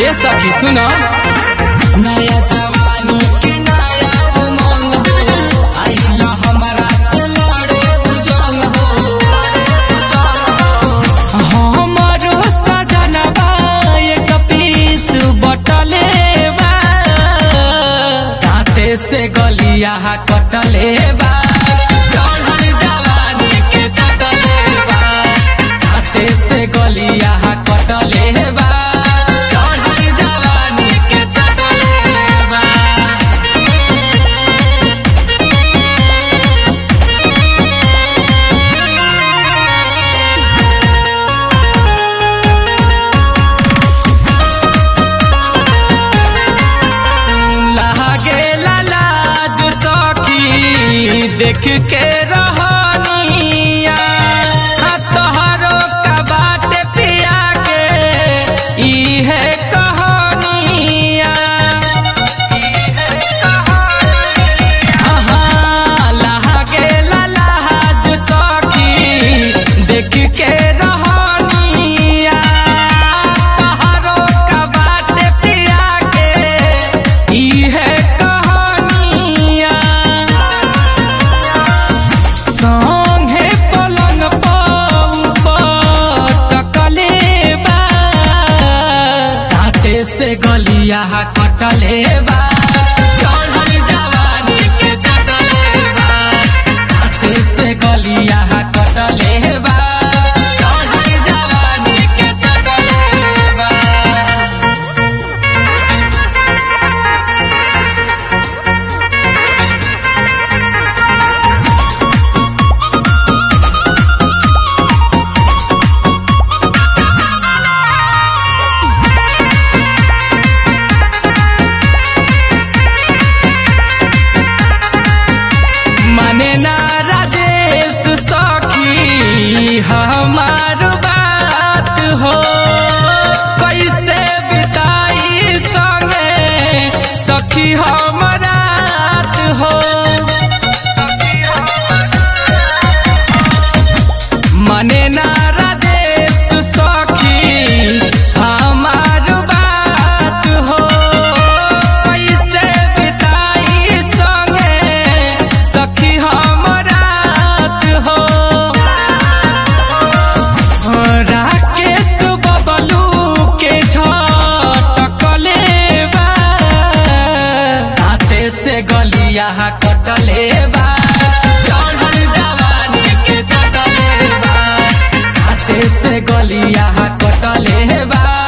ए सखी सुन नया जवानी के नया उमंग हो आइला हमरा से लड़े बुझंग हो हमरो सजनवा एक पीस बटले बा दांते से गलिया कटले बा चढ़ल जवानी के चटले बा दांते से गलिया कटले बा चढ़ल जवानी के चटले बा लागे लाज सखी देख के रहनिया हाँ तोहरो का बाट पिया के इहे कहानिया हाँ, लागे लाज सखी देख के रहनिया तोहरो का बाट पिया के इहे कहानिया संगे पलंग पटकले बा दांते से गलिया कटले बा चढ़ल जवानी के चटले बा दांते से गलिया कटले बा चढ़ल जवानी के चटले बा मने ना राजेश सखी हमार बात हो कैसे बिताई संगे सखी हमरात हो मने ना राजेश सखी हमार बात हो कैसे बिताई संगे सखी हमरात हो राकेश बबलू के झटकले बा हाथे से गलिया कटले बा चढ़ल जवानी के चटले बा हाथे से गलिया कटले बा